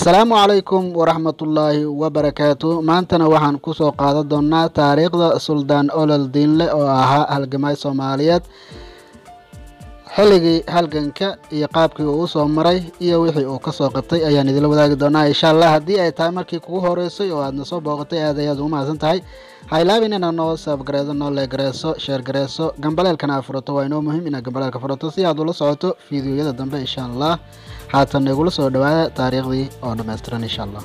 asalaamu calaykum waraxmatullaahi wabarakaatu maantana waxaan kusoo qaadan doonaa taariikhda suldaan olol diinle oo ahaa halgamay soomaaliyeed xilligii halganka iyo qaabkii uu usoo maray iyo wixii uu kasoo qabtay ayaan idinla wadaagi doonaa insha allah haddii ay tahay markii kugu horeysay oo aadna soo booqatay aad ayaad ugu mahadsan tahay ha ilaabin inaad noo saabgareedo noo leegareeso sheergareeso gambaleelkana aad furato waa inoo muhiim inaad gambaleelka furato si aad ula socoto fiidiyoyada dambe insha allah haatan igula soo dhawaada taariikhdii oo dhammaystiran insha allah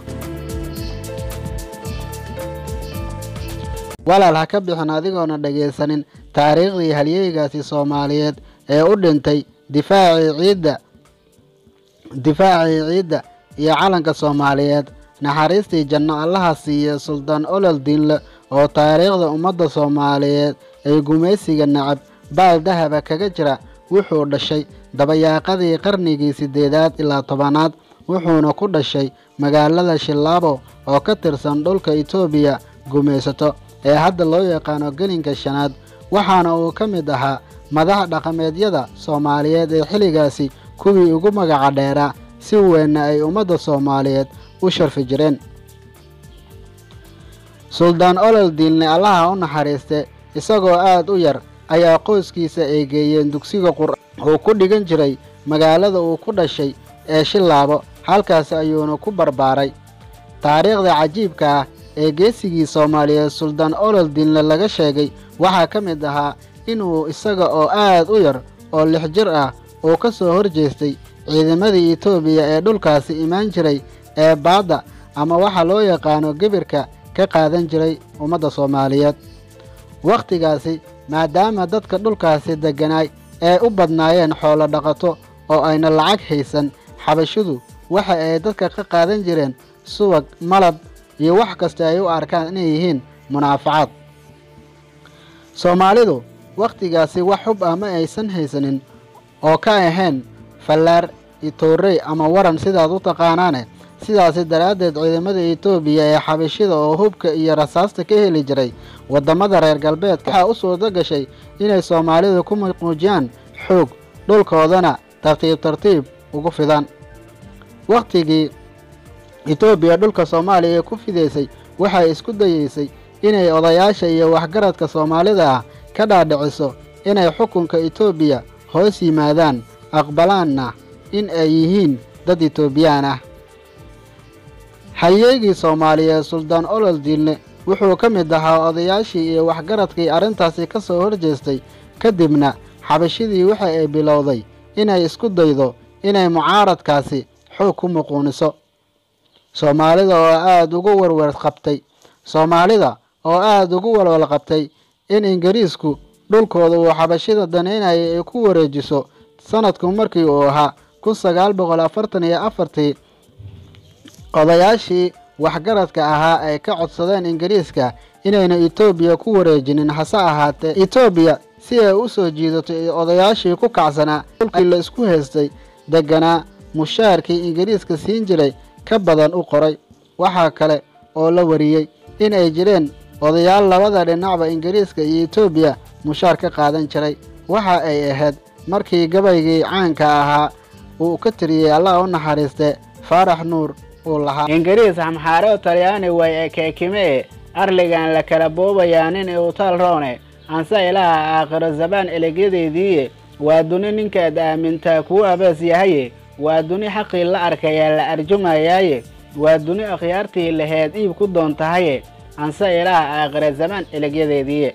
walaal ha ka bixin adigoona dhagaysanin taariikhdii halyeygaasi soomaaliyeed ee u dhintay difaacii ciidda difaacii ciidda iyo calanka soomaaliyeed naxariistii janno allaha siiya suldaan olol diinle oo taariikhda ummadda soomaaliyeed ee gumaysiga nacab baal dahaba kaga jira wuxuu dhashay dabayaaqadii qarnigii siddeedaad ilaa tobanaad wuxuuna ku dhashay magaalada shilaabo oo ka tirsan dhulka itoobiya gumaysato ee hadda loo yaqaano gelinka shanaad waxaana uu ka mid ahaa madax dhaqameedyada soomaaliyeed ee xilligaasi kuwii ugu magaca dheeraa si weynna ay ummadda soomaaliyeed u sharfi jireen suldaan olol diinle allaha u naxariiste isagoo aad u yar ayaa qoyskiisa ay geeyeen dugsiga qur uu ku dhigan jiray magaalada uu ku dhashay ee shilaabo halkaasi ayuuna ku barbaaray taariikhda cajiibka ah ee geesigii soomaaliyeed suldaan olol diinle laga sheegay waxaa ka mid ahaa inuu isaga oo aad u yar oo lix jir ah uu ka soo horjeestay ciidamadii itoobiya ee dhulkaasi imaan jiray ee baadda ama waxa loo yaqaano gebirka ka qaadan jiray ummadda soomaaliyeed wakhtigaasi maadaama dadka dhulkaasi degganaay ee u badnaayeen xoolo dhaqato oo ayna lacag haysan xabashidu waxa ay dadka ka qaadan jireen subag malab iyo wax kasta ay u arkaan inay yihiin munaafacaad soomaalidu wakhtigaasi wax xub ah ma aysan haysanin oo ka ahayn fallaar itoorey ama waran sidaad u taqaanaane sidaasi daraaddeed ciidamada itoobiya ee xabashida oo hubka iyo rasaasta ka heli jiray waddamada reer galbeedka waxaa u suurto gashay inay soomaalidu ku muujiyaan xoog dhulkoodana tartiib tartiib ugu fidaan wakhtigii itoobiya dhulka soomaaliya ee ku fidaysay waxay isku dayeysay inay odayaasha iyo waxgaradka soomaalida ah ka dhaadhiciso inay xukunka itoobiya hoos yimaadaan aqbalaanna in ay yihiin dad itoobiyaan ah halyeegii soomaaliyeed suldaan olol diinle wuxuu ka mid ahaa odayaashii iyo waxgaradkii arrintaasi ka soo horjeestay kadibna xabashidii waxa ay bilowday inay isku daydo inay mucaaradkaasi xoog ku muquuniso soomaalida oo aada ugu warwar qabtay soomaalida oo aada ugu walwal qabtay in ingiriisku dhulkooda uu xabashida danaynaya ay ku wareejiso sanadku markii uu ahaa kun sagaal boqol afartan iyo afartii odayaashii waxgaradka ahaa ay ka codsadeen ingiriiska inayna etoobiya ku wareejinin hase ahaatee etoobiya si ay u soo jiidato odayaashii ku kacsanaa dhulkii la isku haystay degganaa mushaarkii ingiriiska siin jiray ka badan u qoray waxaa kale oo la wariyey in ay jireen odayaal labada dhinacba ingiriiska iyo etoobiya mushaar ka qaadan jiray waxa ay ahayd markii gabaygii caanka ahaa uu ka tiriyey allah u naxariiste faarax nuur uu lahaa ingiriis xamxaareo talyaani way ekeekimee arligan la kala boobayaa nin iutaal roone anse ilaha aakhiro zabaan eleegyadeydiiye waa duni ninkaad aamintaa kuu abees yahaye waa duni xaqii la arkayaa la arjumayaaye waa duni akhyaartii laheed iib ku doontahaye anse ilaha aakhira zamaan elegyadeediiye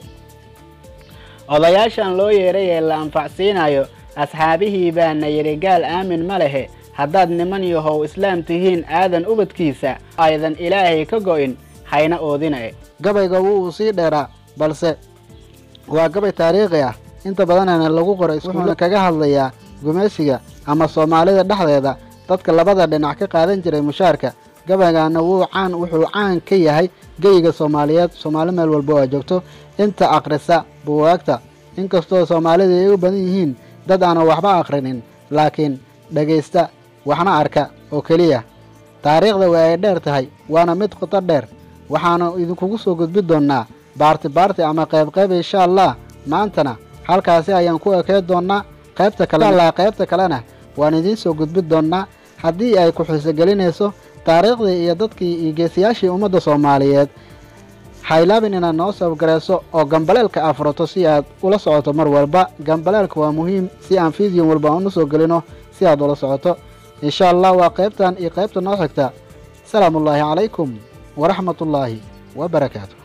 odayaashan loo yeeray ee la anfacsiinayo asxaabihii baana yidhi gaal aamin ma lehe haddaad niman yahow islaam tihiin aadan ubadkiisa aydan ilaahay ka go'in hayna oodinae gabayga wuu sii dheeraa balse waa gabay taariikhi ah inta badanana lagu qoray wuxuuna kaga hadlayaa gumaysiga ama soomaalida dhexdeeda dadka labada dhinac ka qaadan jiray mushaarka gabaygaana wuu caan wuxuu caan ka yahay geyiga soomaaliyeed soomaali meel walba oo a joogto inta akhrisa buwaagta inkastoo soomaalida ay u badan yihiin dad aanan waxba akhrinin laakiin dhegaysta waxna arka oo keliya taariikhda waa ay dheer tahay waana mid qoto dheer waxaanu idinkugu soo gudbi doonnaa baarti baarti ama qayb qayb insha allah maantana halkaasi ayaan ku ekey doonnaa qaybta kale qaybta kalena waan idiin soo gudbi doonnaa haddii ay ku xiiso gelinayso taariikhdii iyo dadkii iyo geesiyaashii ummadda soomaaliyeed haylaabin inaad noo sabgarayso oo gambaleelka aa furato si aad ula socoto mar walba gambaleelka waa muhiim si aan fideon walba aan u soo gelino si aad ula socoto insha allah waa qaybtan iyo qaybta noo xigta salaamu ullaahi calaykum waraxmat ullaahi wa barakaatu